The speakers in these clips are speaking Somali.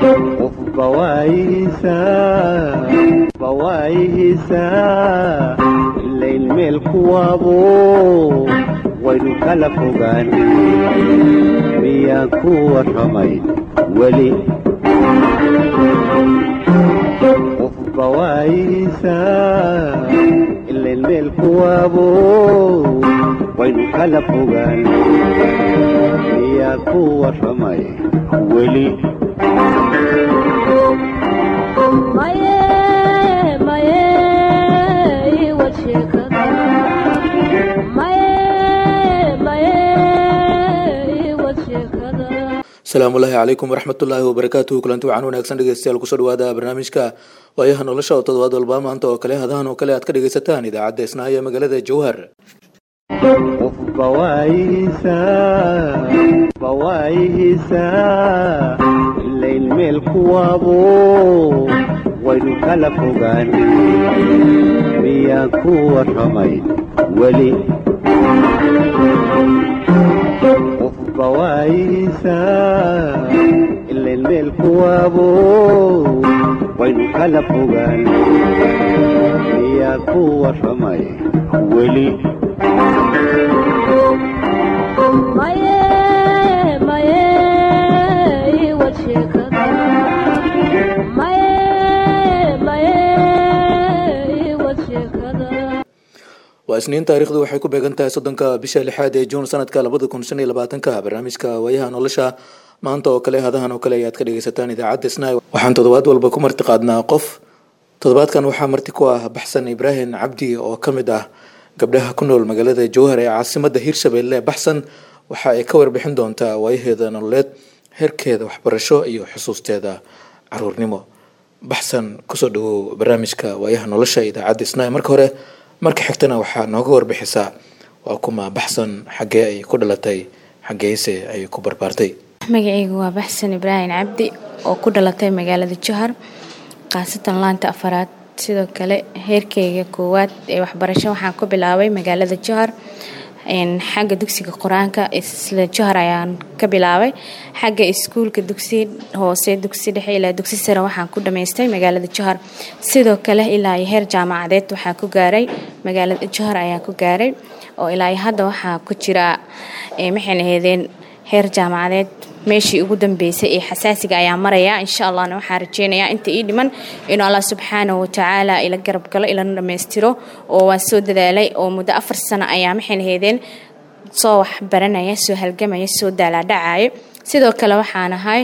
qofba waayihiisaa ilayn meel kuwaabo waynu kala fogaan miyaan ku warramay weli qofba waayihiisaa ilayn meel kuwaabo waynu kala fogaan miyaan ku warramay weli asalaamullaahi calaykum waraxmatullaahi wabarakaatuhu kulanti waxaan wanaagsan dhegeystayaal kusoo dhawaada barnaamijka waayaha nolosha oo toddobaad walba maanta oo kale hadahan oo kale aad ka dhegaysataan idaacadda isnaayo ee magaalada jowhar qofba waayihiisaa ilayn meel kuwaabo waynu kala fogaan miyaan ku warramay weli qofba waayihiisaa ilayn meel kuwaabo waynu kala fogaan miyaan ku warramay weli waa isniin taarikhdu waxay ku beegan tahay soddonka bisha lixaad ee juun sanadka labada kun shan iyo labaatanka barnaamijka waayaha nolosha maanta oo kale hadahan oo kale ayaad ka dhegeysataan idaacadda snai waxaan toddobaad walba ku marti qaadnaa qof toddobaadkan waxaa marti ku ah baxsan ibraahim cabdi oo ka mid ah gabdhaha ku nool magaalada jowhar ee caasimada hiirshabelle baxsan waxa ay ka warbixin doontaa waayaheeda nololeed heerkeeda waxbarasho iyo xusuusteeda caruurnimo baxsan kusoo dhawow barnaamijka waayaha nolosha idaacadda snai marka hore marka xigtana waxaa nooga warbixisaa waa kuma baxsan xaggee ay ku dhalatay xaggeese ay ku barbaartay magacaygu waa baxsan ibraahim cabdi oo ku dhalatay magaalada jowhar khaasatan laanta afaraad sidoo kale heerkeyga koowaad ee waxbarasho waxaan ku bilaabay magaalada jowhar xagga dugsiga qur-aanka isla jowhar ayaan ka bilaabay xagga iskuulka dugsi hoose dugsi dhexe ilaa dugsi sare waxaan ku dhamaystay magaalada jowhar sidoo kale ilaa iyo heer jaamacadeed waxaa ku gaaray magaalada jowhar ayaan ku gaaray oo ilaa hadda waxaa ku jira maxayna aheedeen heer jaamacadeed meeshii ugu dambeysay ee xasaasiga ayaa maraya insha allahna waxaa rajeynayaa inta ii dhiman inuu allah subxaanahu watacaala ila garab galo ilana dhammaystiro oo waan soo dadaalay oo muddo afar sano ayaa maxayna heedeen soo wax baranaya soo halgamaya soo daalaadhacayo sidoo kale waxaan ahay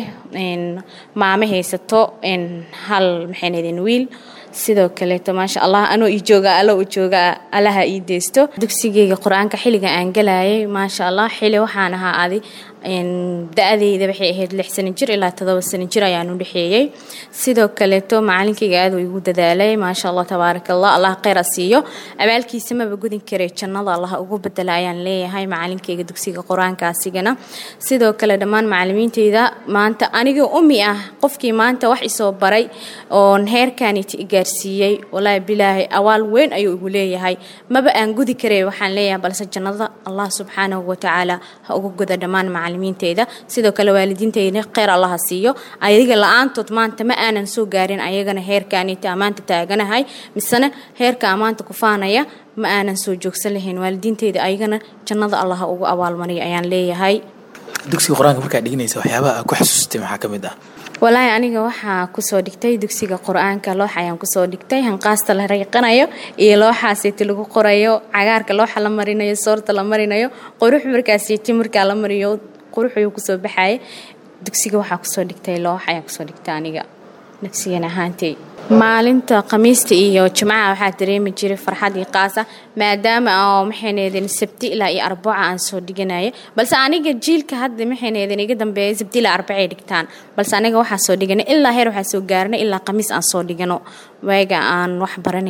maamo haysato hal maxayna heedeen wiil sidoo kaleeto maasha allah anoo ii jooga allo u jooga allaha ii deysto dugsigeyga qur-aanka xilliga aan galayay maasha allah xili waxaan ahaa adi da-adeyda waxay ahayd lix sano jir ilaa todoba sano jir ayaan u dhexeeyey sidoo kaleeto macalinkayga aad uu igu dadaalay maasha allah tabaaraka allah allah kheyra siiyo abaalkiisa maba gudin karay jannada allah ugu bedela ayaan leeyahay macalinkayga dugsiga qur-aanka asigana sidoo kale dhammaan macalimiinteyda maanta anigoo umi ah qofkii maanta wax isoo baray oon heerkaniti igaarsiiyey walaahi bilaahi awaal weyn ayuu igu leeyahay maba aan gudi karay waxaan leeyahay balse jannada allah subxaanahu watacaala ha ugu goda dhammaan macalimiinteyda sidoo kale waalidiinteyda kheyr allaha siiyo ayaga la-aantood maanta ma aanan soo gaarin ayagana heerkanita amaanta taaganahay misena heerka amaanta kufaanaya ma aanan soo joogsan lahayn waalidiinteyda ayagana jannada allaha ugu abaalmariya ayaan leeyahay dugsiga qur-aanka markaa dhiganaysa waxyaabaha ku xasuustay maxaa ka mid ah walaahi aniga waxaa kusoo dhigtay dugsiga qur-aanka loox ayaan kusoo dhigtay hanqaasta la rayqanayo iyo looxaasiti lagu qorayo cagaarka looxa la marinayo soorta la marinayo qurux markaasiti markaa la mariyo quruxuu kusoo baxaya dugsiga waxaa kusoo dhigtay loox ayaan kusoo dhigtay aniga nafsigan ahaantay maalinta khamiista iyo jimcaha waxaa dareemi jiray farxad iyo qaasa maadaama oo maxayneedeen sabti ilaa iyo arbaca aan soo dhiganaya balse aniga jiilka hadda maxayneedeen iga dambeeya sabti ilaa arbacay dhigtaan balse aniga waxaa soo dhiganay ilaa heer waxaa soo gaarnay ilaa khamiis aan soo dhigano waaga aan wax baranayni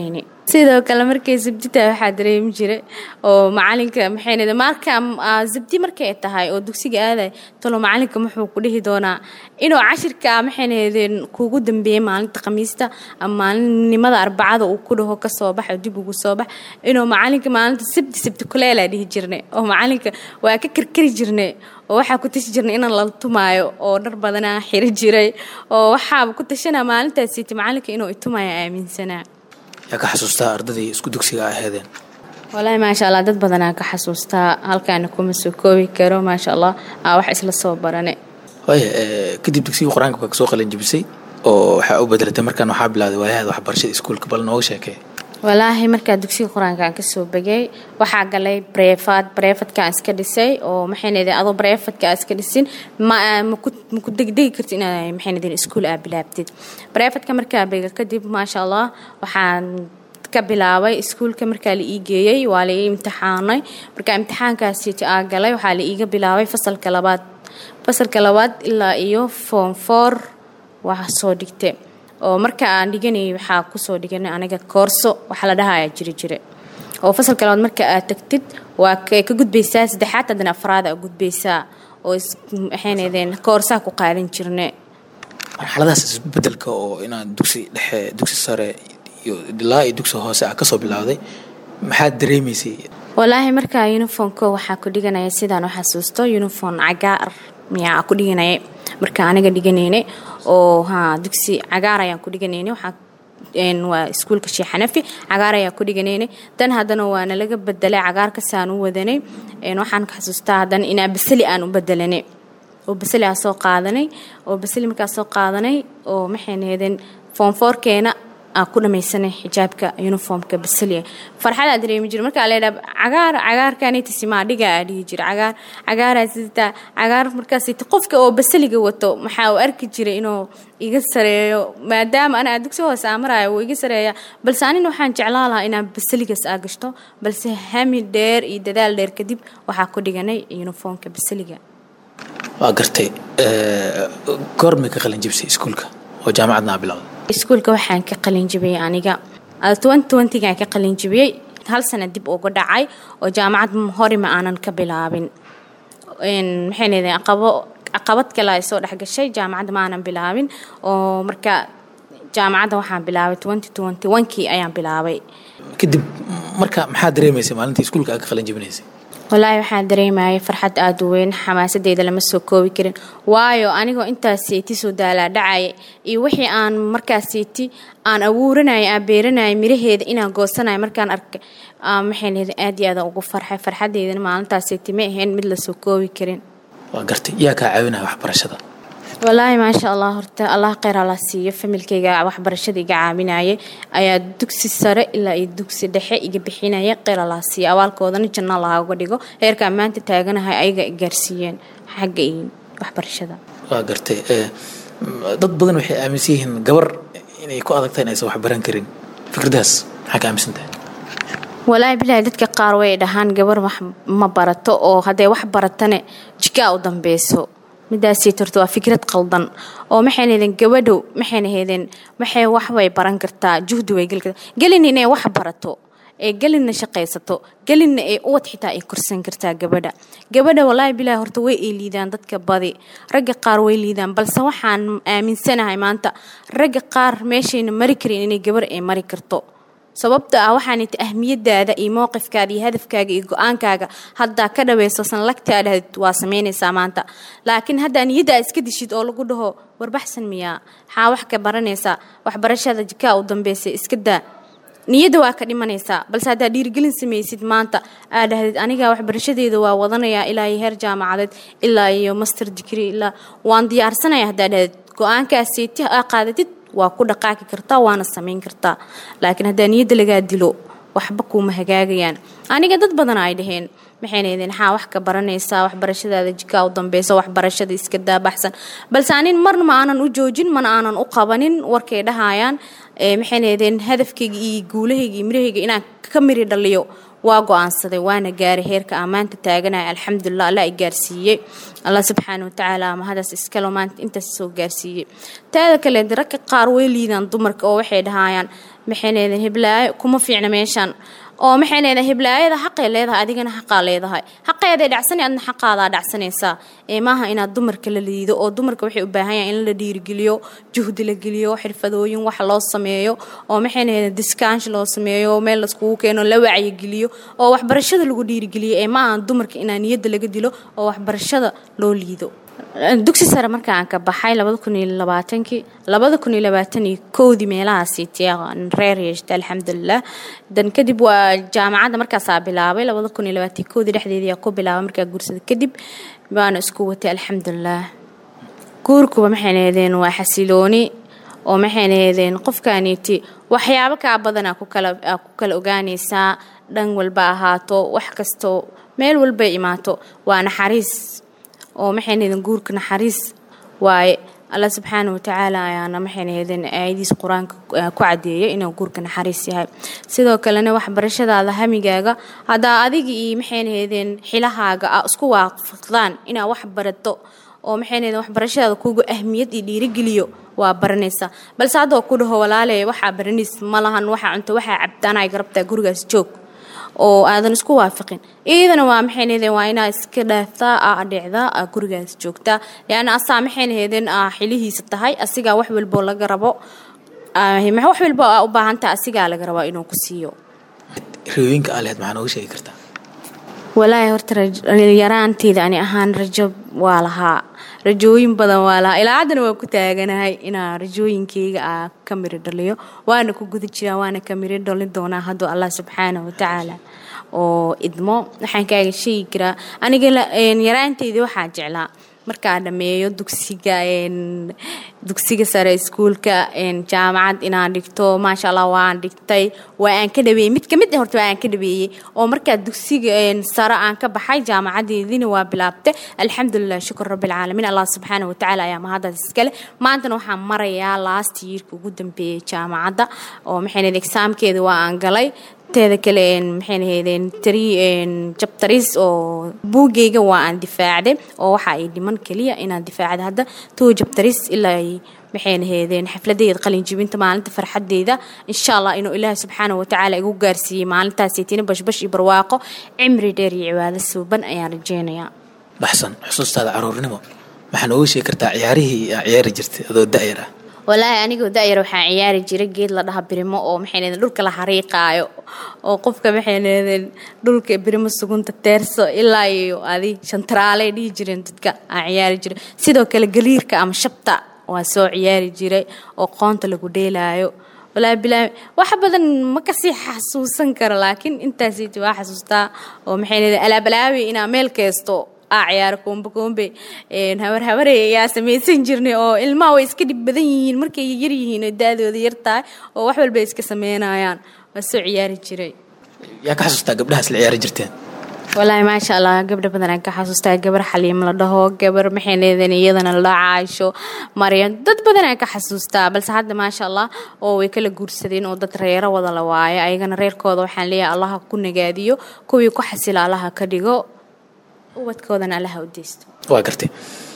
sidoo kale markay sabdita waxaa dareemi jiray oo macalinka maxay marka sabdi markay tahay oo dugsiga aaday talo macalinka muxuu ku dhihi doonaa inuu cashirka maxay nahadeen kugu dambeeyey maalinta khamiista ama maalinimada arbacada uu ku dhaho kasoo bax oo dib ugu soo bax inuu macalinka maalinta sabti sabti kuleelaa dhihi jirnay oo macalinka waa ka karkari jirnay oo waxaa ku tashi jirnay inaan lala tumaayo oo dhar badanaa xiri jiray oo waxaaba ku tashanaa maalintaasiiti macalinka inuu itumaayo aaminsanaa yaa ka xasuustaa ardadii isku dugsiga aheedeen walaahi maasha allah dad badanaa ka xasuustaa halkaana kuma soo koobi karo maasha allah aa wax isla soo barane waaya kadib dugsigii qur-aanka baa kasoo qalin jibisay oo waxaa u bedelatay markaan waxaa bilowday waayahaada waxbarashada iskuulka bal nooga sheekee walaahi markaa dugsiga qur-aanka aan kasoo begay waxaa galay breefad breefadkaan iska dhisay oo maxaynadeen adoo breefadka aa iska dhisin maku degdegi karti inaa maxaynadeen iskuul aa bilaabtid breefadka markaa bega kadib maasha allah waxaan ka bilaabay iskuulka markaa la ii geeyey waa la ii imtixaanay markaa imtixaankaasiiti aa galay waxaa la iiga bilaabay fasalka labaad fasalka labaad ilaa iyo form four waa soo dhigte oo marka aan dhiganayay waxaa kusoo dhiganay aniga koorso waxaa la dhahayaa jiri jire oo fasalka labaad marka aad tagtid waa ka gudbaysaa saddexaad haddana afraad aa gudbaysaa oo maxaynadeen koorsaa ku qaadan jirne marxaladahaas isbedelka oo inaad dugsi dhexe dugsi sare iyo ilaa iyo dugsi hoose ah kasoo bilowday maxaad dareemaysay walaahi markaa uniformko waxaa ku dhiganaya sidaan u xasuusto uniform cagaar miyaa ku dhiganaya marka aniga dhiganaynay oo ha dugsi cagaar ayaan ku dhiganaynay waxaa waa iskuulka sheekh xanafi cagaar ayaan ku dhiganaynay dan haddana waana laga bedelay cagaarkasaan u wadanay waxaan ka xasuustaa haddana inaa basali aan u bedelanay oo basali aan soo qaadanay oo basali markaa soo qaadanay oo maxay nahadeen foomfoorkeena aan ku dhamaysanay xijaabka uniformka basaliya farxadaa dareemi jira markaa leedhaa cagaar cagaarkanitisimaa dhiga aa dhihi jira cagaar cagaaraa sitaa cagaar markaasita qofka oo basaliga wato maxaa uu arki jiray inuu iga sareeyo maadaama anaa dugsi hoose aa maraayo wuu iga sareeya balse anina waxaan jeclaa lahaa inaan basaligaas aa gashto balse hami dheer iyo dadaal dheer kadib waxaa ku dhiganay uniformka basaliga waa gartay goormay ka qalin jibisay iskuulka oo jaamacadna aa bilowday iskuulka waxaan ka qalin jibiyey aniga gaan ka qalin jibiyey hal sana dib uga dhacay oo jaamacad hore ma aanan ka bilaabin maxay caqabad kale ay soo dhexgashay jaamacadda ma aanan bilaabin oo marka jaamacadda waxaan bilaabay kii ayaan bilaabay kadib marka maxaa dareemaysay maalintii iskuulka aa ka qalin jibinaysay walaahi waxaan dareemayay farxad aada u weyn xamaasadeyda lama soo koobi karin waayo anigoo intaas seeti soo daalaa dhacaya iyo wixii aan markaas seeti aan abuuranaya aan beeranaya miraheeda inaan goosanayo markaan arkay maxay leeda aad iyo aada ugu farxay farxadeydana maalintaas seeti ma ahayn mid lasoo koobi karin waa gartay yaa kaa caawinaya waxbarashada walaahi maasha allah horta allah kheyr alla siiyo familkayga waxbarashada iga caawinaya ayaa dugsi sare ilaa iyo dugsi dhexe iga bixinaya kheyr alla siiyo abaalkoodana janno laaga dhigo heerkaa maanta taaganahay ayaga gaarsiiyeen xagga iyo waxbarashada waa gartay dad badan waxay aaminsan yihiin gabar inay ku adagtahay inaysan waxbaran karin fikradaas maxaa ka aaminsan tahay walaahi bilaahi dadka qaar way dhahaan gabar wax ma barato oo hadday wax baratane jikaa u dambeyso midaasii torto waa fikrad qaldan oo maxayna hedeen gabadhow maxayna hedeen maxay wax way baran kartaa juhdi way geli kartaa gelin inay wax barato ee gelinna shaqaysato gelinna ee uwad xitaa ay korsan kartaa gabadha gabadha walaahi bilaahi horta way ay liidaan dadka badi ragga qaar way liidaan balse waxaan aaminsanahay maanta ragga qaar meeshayna mari karin inay gabar ay mari karto sababta ah waxaanita ahmiyadaada iyo mowqifkaada iyo hadafkaaga iyo go-aankaaga haddaa ka dhaweyso sanlagtaada waa samaynaysaa maanta laakiin haddaa niyaddaa iska dishid oo lagu dhaho warbaxsan miyaa maxaa wax ka baranaysaa waxbarashada jikaa u dambeysay iska daa niyadda waa ka dhimanaysaa balse haddaa dhiirigelin samaysid maanta aa dhahdid aniga waxbarashadeeda waa wadanayaa ilaa iyo heer jaamacadeed ilaa iyo master digri ilaa waan diyaarsanaya haddaa dhahdid go-aankaasiiti aa qaadatid waa ku dhaqaaqi kartaa waana samayn kartaa laakiin haddaa niyadda lagaa dilo waxba kuuma hagaagayaan aniga dad badan ay dhaheen maxayna idin xaa wax ka baranaysaa waxbarashadaada jikaa u dambeyso waxbarashada iska daabaxsan balse anin marna ma aanan u joojin mana aanan u qabanin warkay dhahayaan maxayna idin hadafkayga iyo guulahayga iyo mirahayga inaan ka miri dhaliyo waa go-aansaday waana gaaray heerka aan maanta taaganaya alxamdulilah alla i gaarsiiyey allah subxaana watacaala mahadaas iskalo maanta intaas soo gaarsiiyey taada kale ragga qaar way liidaan dumarka oo waxay dhahayaan maxay leedahay hiblaayo kuma fiicna meeshaan oo maxay leedahay hiblaayada xaqay leedahay adigana xaqaa leedahay xaqeeday dhacsanay adna xaqaadaa dhacsanaysaa ee maaha inaad dumarka la liido oo dumarka waxay u baahan yahay in la dhiirigeliyo juhdi la geliyo xirfadooyin wax loo sameeyo oo maxay leedahay diskaansh loo sameeyo meel laiskugu keeno la wacyigeliyo oo waxbarashada lagu dhiirigeliyo ee maaha dumarka inaa niyadda laga dilo oo waxbarashada loo liido dugsi sare marka aan ka baxay labada kun iyo labaatankii labada kun iyo labaatan iyo kowdii meelahaasiiti reer yeeshta alxamdulilah dan kadib waa jaamacadda markaasaa bilaabay labada kun iyo labaatan iyo kowdii dhexdeedii aa ku bilaabay markaa guursada kadib baana isku watay alxamdulilah guurkuba maxay leedeen waa xasilooni oo maxay leedeen qofkaaniiti waxyaabo kaa badan aa ku kala aa ku kala ogaanaysaa dhan walba ahaato wax kastoo meel walbay imaato waa naxariis oo maxaynaydeen guurka naxariis waaye alla subxaana watacaala ayaana maxaynaydeen aayadiis qur-aanka ku cadeeyay inuu guurka naxariis yahay sidoo kalena waxbarashadaada hamigaaga haddaa adiga iyo maxaynaydeen xilahaaga a isku waafaqdaan inaa wax barato oo maxaynaydeen waxbarashadaada kugu ahmiyad iyo dhiirigeliyo waa baranaysaa balse haddoo ku dhaho walaale waxaa baranays ma lahan waxaa cunto waxaa cabtaanay garabtaa gurigaas joog oo aadan isku waafaqin iyadana waa maxaynahdeen waa inaa iska dhaaftaa aa adheecdaa aa gurigaas joogtaa leanna asaa maxaynahdeen aa xilihiisa tahay asigaa wax walboo laga rabo wax walbo aa u baahantaha asigaa laga rabaa inuu ku siiyo riyooyinka aa lehed maxaa nooga sheegi kartaa walaahi horta yaraanteeda ani ahaan rajo waa lahaa rajooyin badan waa lahaa ilaa haddana waa ku taaganahay inaa rajooyinkeyga aa ka miri dhaliyo waana ku guda jiraa waana ka miri dhalin doonaa hadduu allah subxaana watacaala oo idmo waxaan kaaga sheegi karaa aniga yaraanteydii waxaa jeclaa markaa dhameeyo dugsiga dugsiga sare iskuulka jaamacad inaan dhigto maasha allah waan dhigtay waa aan ka dhabeeyey mid kamid ah horta waa aan ka dhabeeyey oo markaa dugsiga sare aan ka baxay jaamacadeediina waa bilaabtay alxamdulilah shukur rabbilcaalamiin allah subxaana watacaala ayaa mahadaas iskale maantana waxaan marayaa last yearka ugu dambeeyey jaamacadda oo maxay exaamkeeda waa aan galay teeda kale maxay lahaydeen tari jabtaris oo buugeyga waa aan difaacday oo waxa ay dhiman keliya inaan difaacda hadda tuu jabtaris ilaa ay maxay lahaydeen xafladeeda qalinjibinta maalinta farxadeeda insha allah inuu ilaahay subxaana watacaala igu gaarsiiyey maalintaasaytina bashbash iyo barwaaqo cimri dheer iyo cibaado suuban ayaan rajeynayaa baxsan xusuustaada caruurnimo maxaa nooga sheegi kartaa ciyaarihii aa ciyaari jirtay adoo da-yar ah walaahi anigoo da-yar waxaan ciyaari jiray geed la dhaha birimo oo maxay leedeen dhulka la xariiqaayo oo qofka maxay leedeen dhulka birimo sugunta teerso ilaa iyo adi shantaraaley dhihi jireen dadka aan ciyaari jiray sidoo kale galiirka ama shabta waa soo ciyaari jiray oo qoonta lagu dheelaayo walaahi bilaahi wax badan ma kasii xasuusan karo laakiin intaasiti waa xasuustaa oo maxay leedeen alaabalaawi inaa meel keesto aa ciyaaro koombe koombe habar habarey ayaa samaysan jirnay oo ilmaha way iska dhib badan yihiin markay yar yihiin oo da-dooda yar tahay oo wax walba iska sameynayaan waa soo ciyaari jiray yaa ka xasuustaa gabdhahaas la ciyaari jirteen walaahi maasha allah gabdha badan aan ka xasuustaa gabar xaliim la dhaho gabar maxay leedeen iyadana la caasho maryam dad badan aan ka xasuustaa balse hadda maasha allah oo way kala guursadeen oo dad reero wada la waayo ayagana reerkooda waxaan leeyahay allaha ku nagaadiyo kuwii ku xasila allaha ka dhigo ubadkoodana allaha u deysto waa gartay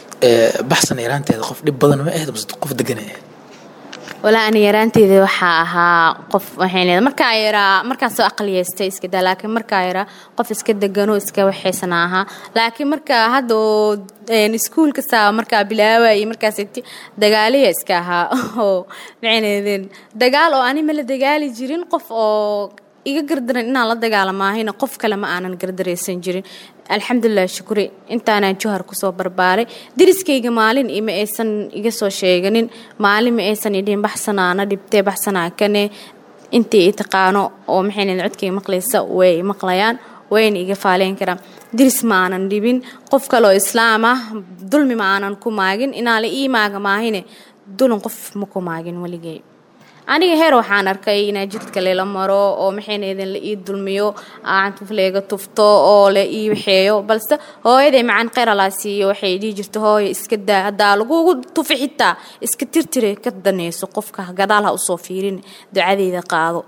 baxsan yaraanteeda qof dhib badan ma ahayd mase qof degan ay ahayd walaa ani yaraanteeda waxaa ahaa qof waxay leedahay markaa yaraa markaan soo aqliyeystay iska daa laakiin markaa yaraa qof iska deganoo iska waxaysana ahaa laakiin markaa hadda oo iskuulka saa markaa bilaawayay markaas dagaaliya iska ahaa oo maxay leedeen dagaal oo ani ma la dagaali jirin qof oo iga gardaran inaan la dagaalamaahayna qof kale ma aanan gardaraysan jirin alxamdulilah shukuri intaanaan johar kusoo barbaaray deriskayga maalin ima aysan iga soo sheeganin maalin ma aysan idhiin baxsanaana dhibtee baxsanaa kane intii i taqaano oo maxay leedahay codkay maqlaysa way maqlayaan wayna iga faaleyn karaan diris ma aanan dhibin qof kale oo islaam ah dulmi ma aanan ku maagin inaa la ii maaga maahine dulin qof ma ku maagin weligay aniga heer waxaan arkay inaa jidka lela maro oo maxaynaydin la ii dulmiyo aantuf leega tufto oo la ii waxeeyo balse hooyaday macaan qeyralaa siiyo waxay dhihi jirta hooya iska daa haddaa lagugu tufi xitaa iska tirtire ka danayso qofka gadaal ha usoo fiirin ducadeyda qaado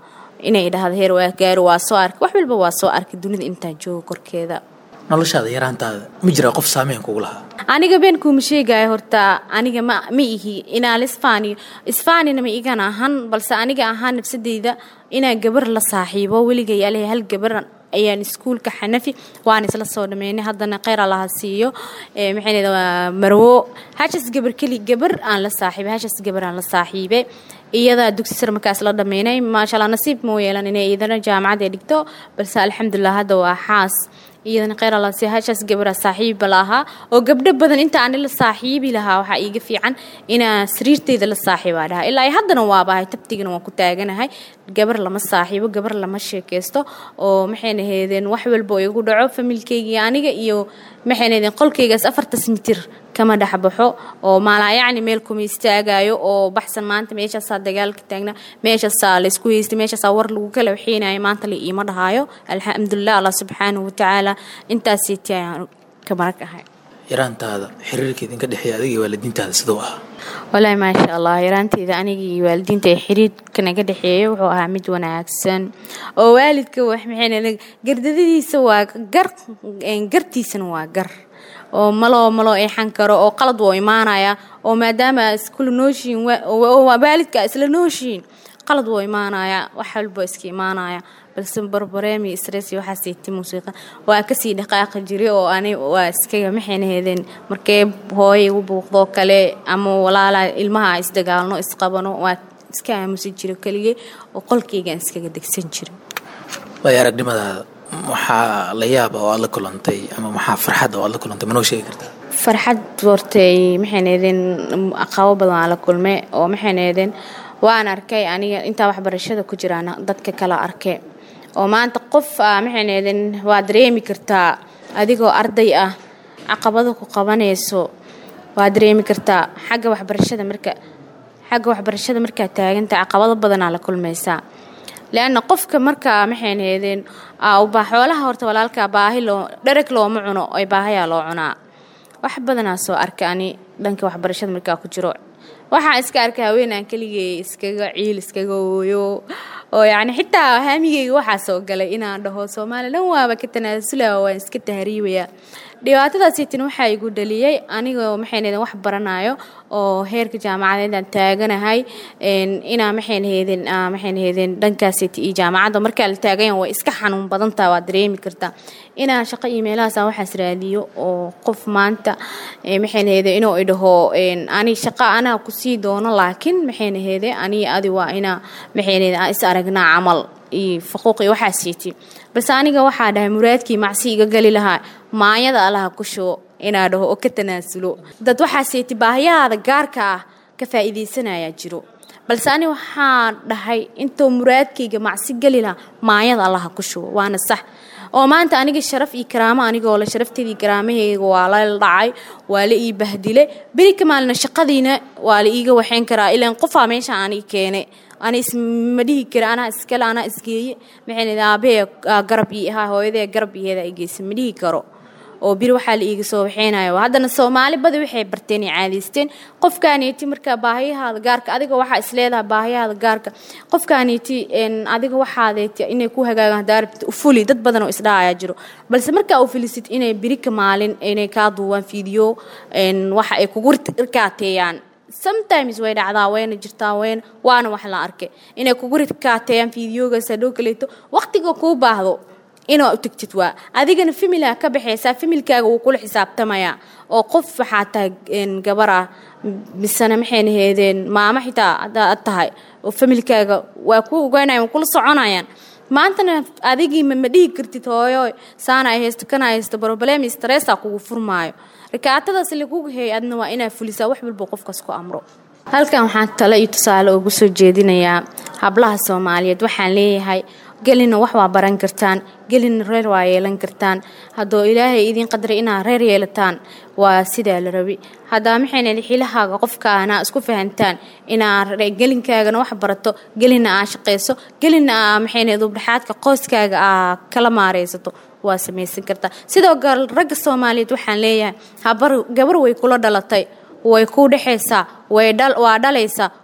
inay dhahdo heer waa gaaro waa soo arkay wax walba waa soo arkay dunida intaan joogo korkeeda noloshaada yaraantaada ma jiraa qof saameyn kugu lahaa aniga been kuuma sheegaya horta aniga ma ma ihi inaa la isfaaniyo isfaanina ma igan ahan balse aniga ahaan nafsadeyda inaa gabar la saaxiibo weligay aleh hal gabar ayaan iskuulka xanafi waan isla soo dhameynay haddana kheyr allaha siiyo maxay leeda waa marwo hashas gabar keli gabar aan la saaxiibay hashas gabar aan la saaxiibay iyadaa dugsi sar markaas la dhameynay maasha allah nasiib moo yeelan inay iyadana jaamacad ay dhigto balse alxamdulilah hadda waa xaas iyadana kheyr allah siiyo hashas gabara saaxiiba lahaa oo gabdho badan inta ani la saaxiibi lahaa waxaa iiga fiican inaa sariirteyda la saaxiibaa dhahaa ilaa haddana waabahay tabtigana waan ku taaganahay gabar lama saaxiibo gabar lama sheekaysto oo maxayna heedeen wax walba oo igu dhaco familkeygii aniga iyo maxayna heedeen qolkeygaas afartas mitir kama dhexbaxo oo maalaa yacni meel kuma istaagayo oo baxsan maanta meeshaasaa dagaalka taagna meeshaasaa laysku haystay meeshaasaa war lagu kala waxeynayo maanta la iima dhahaayo alxamdulilah allah subxaanahu watacaala intaasiiti ayaan ka marag ahay yaraantaada xiriirka idinka dhexeeya adiga iyo waalidiintaada siduu ah walaahi maasha allah yaraanteeda aniga iyo waalidiinta ee xiriirka naga dhexeeya wuxuu ahaa mid wanaagsan oo waalidka wax maxay gardadadiisa waa gar gartiisana waa gar oo maloo maloo eexan karo oo qalad woo imaanaya oo maadaama iskula nooshiin waalidka isla nooshiin qalad woo imaanaya wax walba iska imaanaya balse barbareemi stress iyo waxaa siiti muusiiqa waa kasii dhaqaaqi jiray oo ani waa iskaga maxayna heedeen markee hooya igu buuqdoo kale ama walaala ilmaha isdagaalno isqabano waa iska aamusi jiro keligay oo qolkeygaan iskaga degsan jiray waay aragnimadaada maxaa la yaaba oo aad la kulantay ama maxaa farxadda oo aad la kulantay manoo sheegi kartaa farxad hortay maxayna heedeen aqabo badan aan la kulmay oo maxayna heedeen waan arkay aniga intaa waxbarashada ku jiraana dadka kala arkay oo maanta qof ah maxayna heedeen waa dareemi kartaa adigoo arday ah caqabada ku qabanayso waa dareemi kartaa xagga waxbarashada marka xagga waxbarashada markaa taaganta caqabado badanaa la kulmaysaa leanna qofka markaa maxayna heedeen xoolaha horta walaalka baahi loo dhereg looma cuno oy baahayaa loo cunaa wax badanaa soo arka ani dhanka waxbarashada markaa ku jiro waxaa iska arkay haweenaan keligay iskaga ciil iskaga ooyo oo yacni xitaa haamigeyga waxaa soo galay inaan dhaho soomaaliya dhan waaba ka tanaasulaa waan iska tahriibaya dhibaatadaasiitin waxaa igu dhaliyey anigoo maxaynaheden wax baranayo oo heerka jaamacadeedaan taaganahay inaa maxaynaheeden maxaynaheeden dhankaasiiti iyo jaamacadda markaa la taagayan way iska xanuun badantaa waa dareemi kartaa inaa shaqo iyo meelahaasa waxaas raadiyo oo qof maanta maxaynaheede inuu idhaho ani shaqo anaa kusii doono laakiin maxaynaheede ani adi waa inaa maxaynaheede aan is aragnaa camal iyo faquuq iyo waxaa siiti balse aniga waxaa dhahay muraadkii macsi iga gali lahaa maanyada allaha ku shubo inaa dhaho oo ka tanaasulo dad waxaa siiti baahiyahaada gaarka ah ka faa'iidaysanayaa jiro balse ani waxaa dhahay intuu muraadkayga macsi gali lahaa maanyada allaha ku shubo waana sax oo maanta aniga sharaf iyo karaamo anigoo le sharafteedii karaamahayga waa la dhacay waa la ii bahdilay beri ka maalina shaqadiina waa la iiga waxayn karaa ilaan qofaa meesha ani keenay ani isma dhihi kara anaa iskale anaa isgeeye maxay aabahee garab ii ahaa hooyadee garab iheeda ay geysa ma dhihi karo oo biri waxaa la iiga soo waxeynayo haddana soomaali badi waxay barteen ay caadaysteen qofkaaniiti marka baahiyahaada gaarka adiga waxaa isleedahay baahiyahaada gaarka qofkaaniiti adiga waxaadeeti inay ku hagaagaan hadaa rabtid ufuli dad badan oo isdhahayaa jiro balse markaa u filisid inay biri ka maalin inay kaa duubaan fiidiyo waxa ay kugu rikaateeyaan sometimes way dhacdaa wayna jirtaa wayna waana wax la arkay inay kugu rikaateeyaan fiidiyoogaas hadhow kaleeto waqtiga kuu baahdo inaa u tegtid waa adigana familaa ka baxaysaa familkaaga wuu kula xisaabtamayaa oo qof waxaa tahay gabar ah misena maxayna heedeen maamo xitaa hadaad tahay oo familkaaga waa ku ogaanaya waa kula soconayaan maantana adigii ma dhihi kartid hooyo saana ay haysto kana haysto broblem stressaa kugu furmaayo rikaatadaas lagugu heeyay adna waa inaa fulisaa wax walba qofkaas ku amro halkan waxaan tale iyo tusaale ugu soo jeedinayaa hablaha soomaaliyeed waxaan leeyahay gelina wax waa baran kartaan gelina reer waa yeelan kartaan haddoo ilaahay idiin qadaray inaad reer yeelataan waa sidaa la rabi haddaa maxayna xilahaaga qofkaana isku fahantaan inaa gelinkaagana wax barato gelina aa shaqayso gelina aa maxayna dubdhaxaadka qoyskaaga aa kala maaraysato waa samaysan kartaa sidoo kale ragga soomaaliyeed waxaan leeyahay habar gabar way kula dhalatay way ku dhexaysaa waa dhalaysaa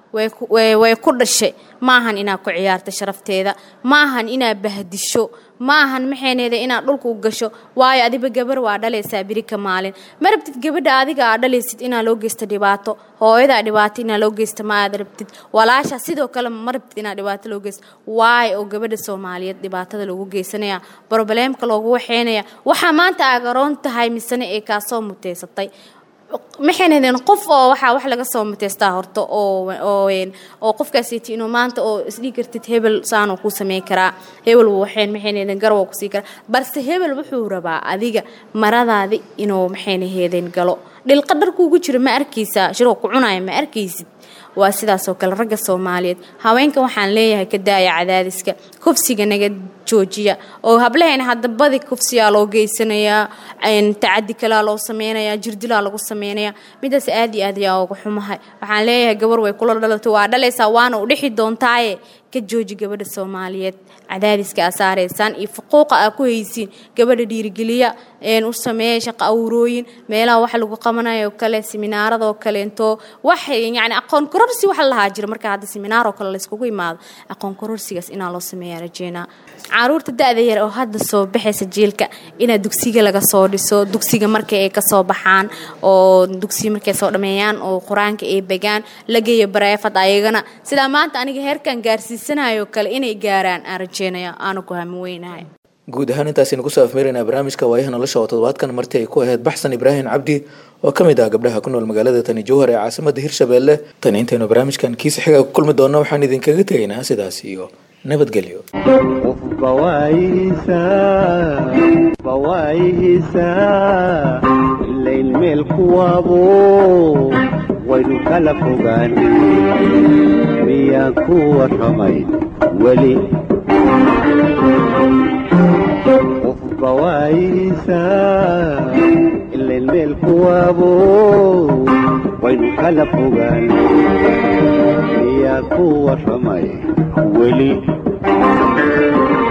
way ku dhashay ma ahan inaad ku ciyaarta sharafteeda ma ahan inaad bahdisho ma ahan maxayneeda inaad dhulka u gasho waayo adiba gabar waa dhalaysaa birika maalin ma rabtid gabadha adiga aad dhalaysid inaa loo geysta dhibaato hooyadaa dhibaato inaa loo geysta ma aad rabtid walaasha sidoo kale ma rabtid inaa dhibaato loo geysta waayo oo gabadha soomaaliyeed dhibaatada loogu geysanaya brobleemka loogu waxeynaya waxaa maanta aagaroon tahay misane ee kaasoo muteysatay maxaynadeen qof oo waxaa wax laga soo mateystaa horta oo oo qofkaasiti inuu maanta oo isdhigi kartid hebel saanuu ku sameyn karaa hebel waxayn maxaynadeen garwa ku sii karaa balse hebel wuxuu rabaa adiga maradaadi inuu maxaynaheedeen galo dhilqa dharkuugu jiro ma arkaysaa shiroo ku cunaya ma arkaysid waa sidaasoo kale ragga soomaaliyeed haweenka waxaan leeyahay ka daaya cadaadiska kufsiga naga joojiya oo hablahayna hadda badi kufsiyaa loo geysanayaa tacadi kalaa loo sameynayaa jirdilaa lagu sameynayaa midaas aad iyo aad ayaa uga xumahay waxaan leeyahay gabar way kula dhalatay waa dhalaysaa waana u dhixi doontaaye ka jooji gabadha soomaaliyeed cadaadiska aa saaraysaan iyo fuquuqa aa ku haysiin gabadha dhiirigeliya u sameeya shaqa awrooyin meelaha wax lagu qabanayo kale seminaaradoo kaleento wax yani aqoon kororsi waxa lahaa jira marka hadda seminaaroo kale layskugu imaado aqoon kororsigaas inaa loo sameeya rajeynaa caruurta da-da yar oo hadda soo baxaysa jiilka inaa dugsiga laga soo dhiso dugsiga marka ay kasoo baxaan oo dugsiga markay soo dhameeyaan oo qur-aanka ay begaan la geeyo bareefad ayagana sidaa maanta aniga heerkan gaarsiisanayo kale inay gaaraan aan rajeynaya aanu ku hami weynahay guud ahaan intaasaynu kusoo afmeeraynaa barnaamijka waayaha nolosha oo toddobaadkan marti ay ku ahayd baxsan ibraahim cabdi oo ka mid ah gabdhaha ku nool magaalada tani jowhar ee caasimada hirshabeelle tan intaynu barnaamijkan kiisa xiga ku kulmi doonno waxaan idinkaga tegaynaa sidaas iyo nabadgelyo qofba waayihiisaa ilayn meel kuwaabo waynu kala fogaan miyaan ku warramay weli qofba waayihiisaa ilayn meel kuwaabo waynu kala fogaan miyaan ku warramay weli